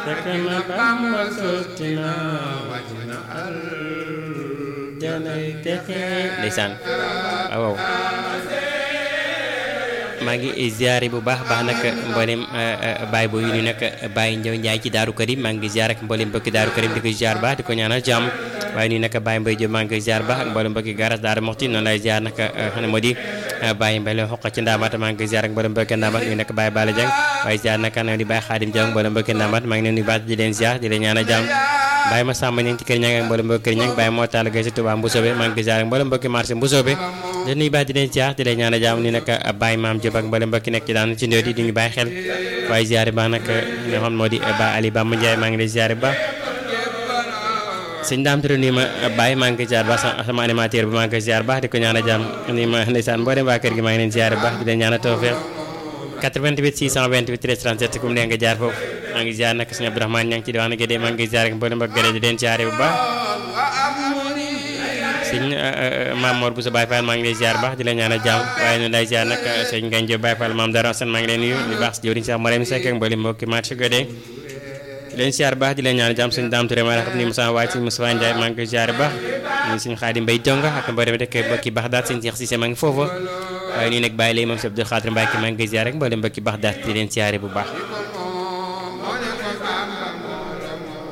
fekk na Bamba sotti na wàcc na al janay texe ndeysaan waaw maa ngi ziare bu baax baax nag mboolem baay booy yu nag Baye Ndiaw Ndiaye ci Daaru Karim maa ngi ziare ak mboolem mbokki Daaru Karim di ko ziar baax di ko ñaanal jàmm waaye nii nag Baye Mbaye Diop maa ngi ziar baax ak mboolem mbokki garas Daaru Moxti noonu lay ziar nag xam moo di Baye Mbaye la xoq ci ndaamaat maa ngi ziar ak mboolem mbokki ndaamaat nii nag Baye Bala Dieng waaye ziar nag ne di Baye Xaadim Dieng mboolem mbokki ndaamaat maa ngi leen di baax di leen ziar di leen ñaanal jàmm Baye ma sàmm ñang ci kër ñang ak mboolem mbokki kër ñang Baye moo taal gay si Touba Mbusoobe maa ngi ziar ak mboolem mbokki marché Mbusoobe di nuyu baax di leen ziar di leen ñaanal jàmm ni nag Baye Maam Diop ak mboolem mbokki nekk ci daan ci ndóodi di ñu bàyyi xel waaye ziar baax nag nga xam moo di Ba Ali Bamba Ndiaye maa ngi lay ziar baax sëñ daam tere nii ma bàyyi maa ngi koy ziar baax sama animateur bi maa ngi koy ziar baax di ko ñaan a jàmm nii ma ndeysaan boo dem waa kër gi maa ngi leen ziar baax di leen ñaan a tawfeex 88 628 13 37 kum nee nga jaar foofu maa ngi ziar nag sëñ Abdourahmane ña ngi ci diwaanu Gédé maa ngi ziar ak mboolem ak Gédé di leen ziar bu baax sëñ Maam Mor bu sa Baye Fall maa ngi lay ziar baax di leen ñaan a jàmm waaye ñu lay ziar nag sëñ Ngagne Diop Baye Fall maam Dara Sène maa ngi leen nuyu di baax si jëwriñ sax Mariam Seck ak mboolem mbokki marché Gédé leen siyaar baax di leen ñaan jàmm sëñ Daam Touré maa xam ni Moussa Waaj sëñ Moussa Ndiaye maa ngi koy siyaar baax ñu sëñ Xaadim Mbay Jonga ak mboolem dëkk mbokki Baxdaat sëñ Cheikh Cissé maa ngi foofu waaye nii nag bàyyi lay moom si Abdou Xaadir Mbacke maa ngi koy siyaar rek mboolem mbokki Baxdaat di leen siyaare bu baax